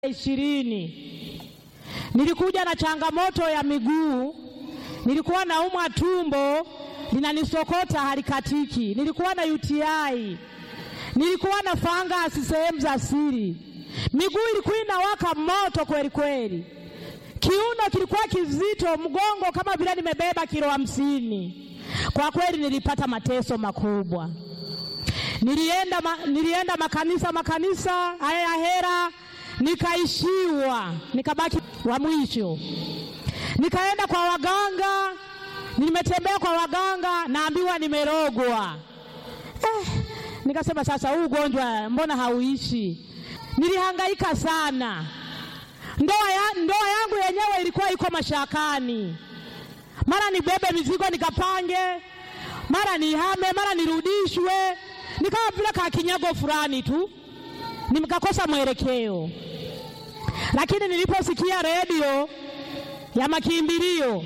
ishirini nilikuja na changamoto ya miguu, nilikuwa naumwa tumbo linanisokota halikatiki, nilikuwa na UTI, nilikuwa na fangasi sehemu za siri, miguu ilikuwa inawaka moto kweli kweli, kiuno kilikuwa kizito, mgongo kama vile nimebeba kilo hamsini. Kwa kweli nilipata mateso makubwa. Nilienda, ma, nilienda makanisa makanisa haya ya hera nikaishiwa, nikabaki wa mwisho. Nikaenda kwa waganga, nimetembea kwa waganga, naambiwa nimerogwa. Eh, nikasema sasa, huu ugonjwa mbona hauishi? Nilihangaika sana, ndoa ya, ndoa yangu yenyewe ilikuwa iko mashakani, mara nibebe mizigo nikapange, mara nihame, mara nirudishwe, nikawa vile kakinyago fulani tu, nikakosa mwelekeo. Lakini niliposikia redio ya makimbilio,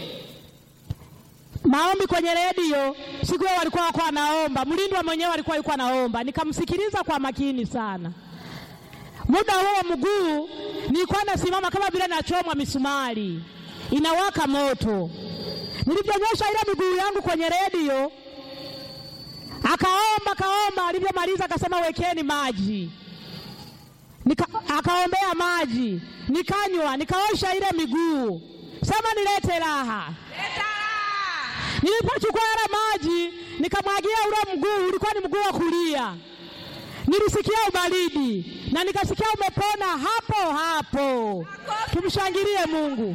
maombi kwenye redio, siku hiyo walikuwa wako wanaomba, mlindwa mwenyewe alikuwa yuko anaomba, nikamsikiliza kwa makini sana. Muda huo mguu nilikuwa nasimama kama vile nachomwa misumari, inawaka moto. Nilivyonyosha ile miguu yangu kwenye redio, akaomba akaomba, alivyomaliza akasema wekeni maji Nika, akaombea maji nikanywa, nikaosha ile miguu, sema nilete raha. Nilipochukua yale maji nikamwagia ule mguu, ulikuwa ni mguu wa kulia, nilisikia ubaridi na nikasikia umepona hapo hapo. Tumshangilie Mungu.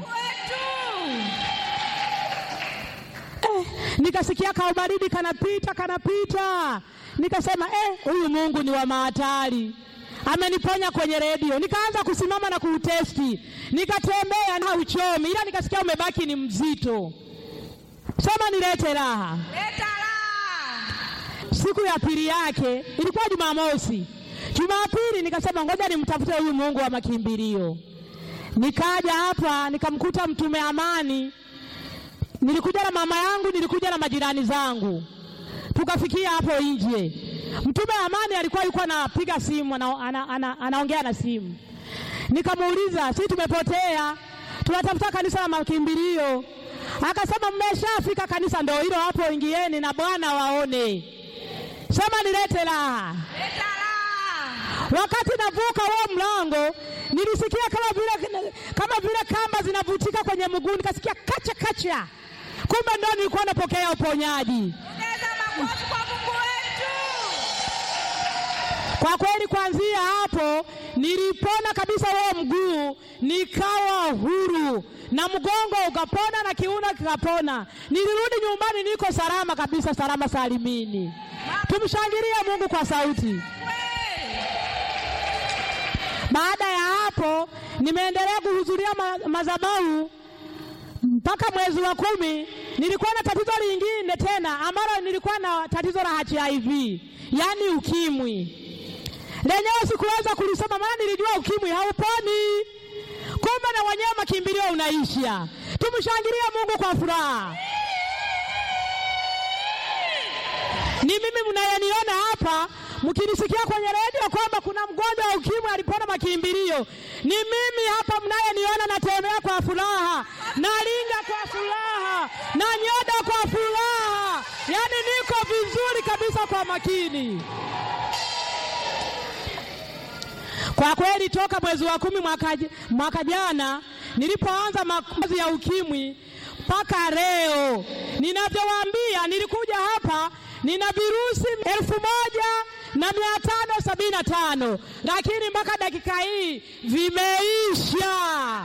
Eh, nikasikia kaubaridi kanapita kanapita, nikasema eh, huyu Mungu ni wa mahatari ameniponya kwenye redio. Nikaanza kusimama na kuutesti, nikatembea na uchomi, ila nikasikia umebaki ni mzito. Sema nilete raha. Leta raha. Siku ya pili yake ilikuwa Jumamosi. Jumapili nikasema ngoja nimtafute huyu Mungu wa makimbilio. Nikaja hapa nikamkuta Mtume Amani, nilikuja na mama yangu, nilikuja na majirani zangu, tukafikia hapo nje Mtume Amani alikuwa yuko anapiga simu ana, ana, ana, anaongea na simu. Nikamuuliza, si tumepotea, tunatafuta kanisa la makimbilio. Akasema mmeshafika kanisa, ndio hilo hapo, ingieni na Bwana waone. Sema nilete raha. Leta raha. Wakati navuka huo mlango, nilisikia kama vile kama vile kamba zinavutika kwenye mguu, nikasikia kacha kacha, kumbe ndio nilikuwa napokea uponyaji. Ongeza makofi kwa Mungu wetu. Kwa kweli kuanzia hapo nilipona kabisa huo mguu, nikawa huru na mgongo ukapona na kiuno kikapona. Nilirudi nyumbani niko salama kabisa, salama salimini. Tumshangilie Mungu kwa sauti. Baada ya hapo nimeendelea kuhudhuria ma madhabahu mpaka mwezi wa kumi. Nilikuwa na tatizo lingine tena ambalo nilikuwa na tatizo la HIV, yaani ukimwi lenyewe sikuweza kulisoma, maana nilijua ukimwi hauponi, kumbe na wenyewe makimbilio unaisha. Tumshangilie Mungu kwa furaha. Ni mimi mnayeniona hapa mkinisikia kwenye redio kwamba kuna mgonjwa wa ukimwi alipona makimbilio, ni mimi hapa mnayeniona, natembea kwa furaha, nalinga kwa furaha, na nyoda kwa furaha, yaani niko vizuri kabisa kwa makini. Kwa kweli toka mwezi wa kumi mwaka, mwaka jana nilipoanza makozi ya ukimwi mpaka leo ninavyowaambia, nilikuja hapa nina virusi elfu moja na mia tano sabini na tano lakini mpaka dakika hii vimeisha.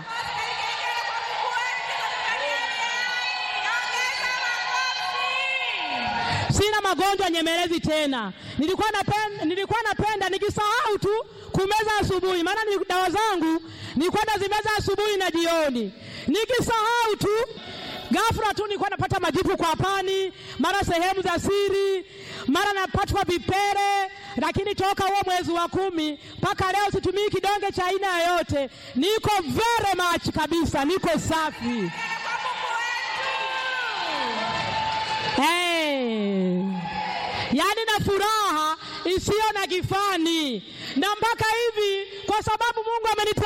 Sina magonjwa nyemelezi tena. Nilikuwa napenda, nilikuwa napenda nikisahau tu kumeza asubuhi, maana ni dawa zangu nilikuwa nazimeza asubuhi na jioni. Nikisahau tu ghafla tu nilikuwa napata majipu kwa pani, mara sehemu za siri, mara napatwa vipele. Lakini toka huo mwezi wa kumi mpaka leo situmii kidonge cha aina yoyote, niko very much kabisa, niko safi. Hey. Yaani na furaha isiyo na kifani, na mpaka hivi, kwa sababu Mungu amenipa